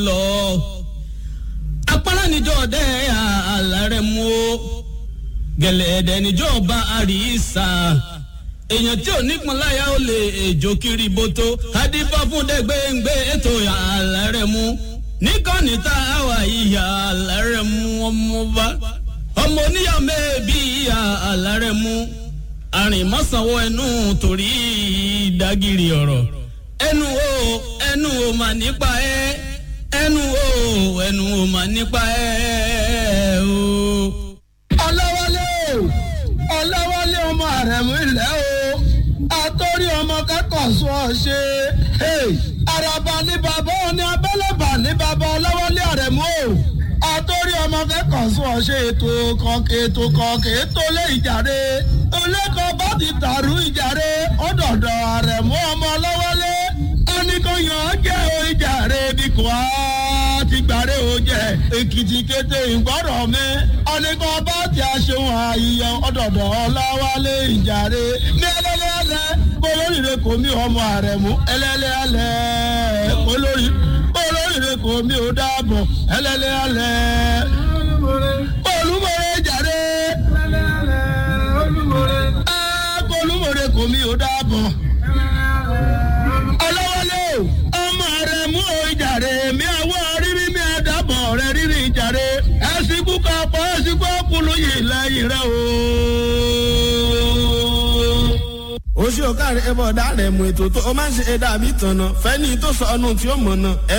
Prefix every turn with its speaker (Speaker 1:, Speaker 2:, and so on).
Speaker 1: lọ apara níjọ dẹ àlàrẹ mú o gẹlẹdẹ níjọ bá àríṣà èèyàn tí ò nípọn láyà ó lè èjò kiri bótó adífá fún dẹgbẹǹgbẹ ètò àlàrẹ mú níkànnì tá a wà ìyá àlàrẹ mú ọmọ bá ọmọ oníyà mẹ́ẹ̀bí ìyá àlàrẹ mú àrìnmọ́sánwó ẹnu torí ìdágìrì ọ̀rọ̀ ẹnu o ẹnu o mà nípa ẹ ẹnu o ẹnu o mà nípa ẹ o.
Speaker 2: ọlọ́wọ́lé o ọlọ́wọ́lé ọmọ àrẹ̀mú ilẹ̀ o àtọ́rí ọmọ kẹ́kọ̀ọ́ sọ ọ ṣe àràbà ní bàbá òní abẹ́lẹ́bà ní bàbá ọlọ́wọ́lé àrẹ̀mú o àtọ́rí ọmọ kẹ́kọ̀ọ́ sọ ọ ṣe ètò kọ̀ọ̀kẹ́ ètò kọ̀ọ̀kẹ́ ètò lé ìjàre olẹ́kọ̀ọ́ bá ti tàrú ìjàre ọ̀dọ̀dọ̀ àrẹ̀mú ọmọ ọlọ́wọ́lé oníkóyàn jẹ́ o ìjàre bí kò á ti gbàre o jẹ èkìtì kété ìgbọ́rọ̀ mi ọ̀nìkan bá ti aṣeun àyíyọ ọ̀dọ̀dọ̀ ọláwálé ìjàre ní ẹlẹ́lẹ́ alẹ́ kólórìíre kò mí ọmọ àrẹ̀mú ẹlẹ́lẹ́ alẹ́ kólórì kólórìíre kò mí ò dáàbọ̀ ẹlẹ́lẹ́ alẹ́ olúmọ̀rẹ́ ìjàre olúmọ̀rẹ́ kò mí ò dáàbọ̀ ọlọ́wọ́lé ọmọ rẹ̀ mú o ìjàre mi àwọ̀ rírí mi àdàbọ̀ rẹ̀ rírí ìjàre ẹ̀sìnkú kapọ̀ ẹ̀sìnkú ọkùnrin yìí lẹ́yìn rẹ̀ o.
Speaker 3: oṣù ọ̀kàrẹ̀ ẹ̀bọ̀ ọ̀dà rẹ̀ mú ètò tó o máa ń ṣe ẹ̀dá àbí tànà fẹ́ni tó sọ ọ́nù tí ó mọ̀ náà ẹ̀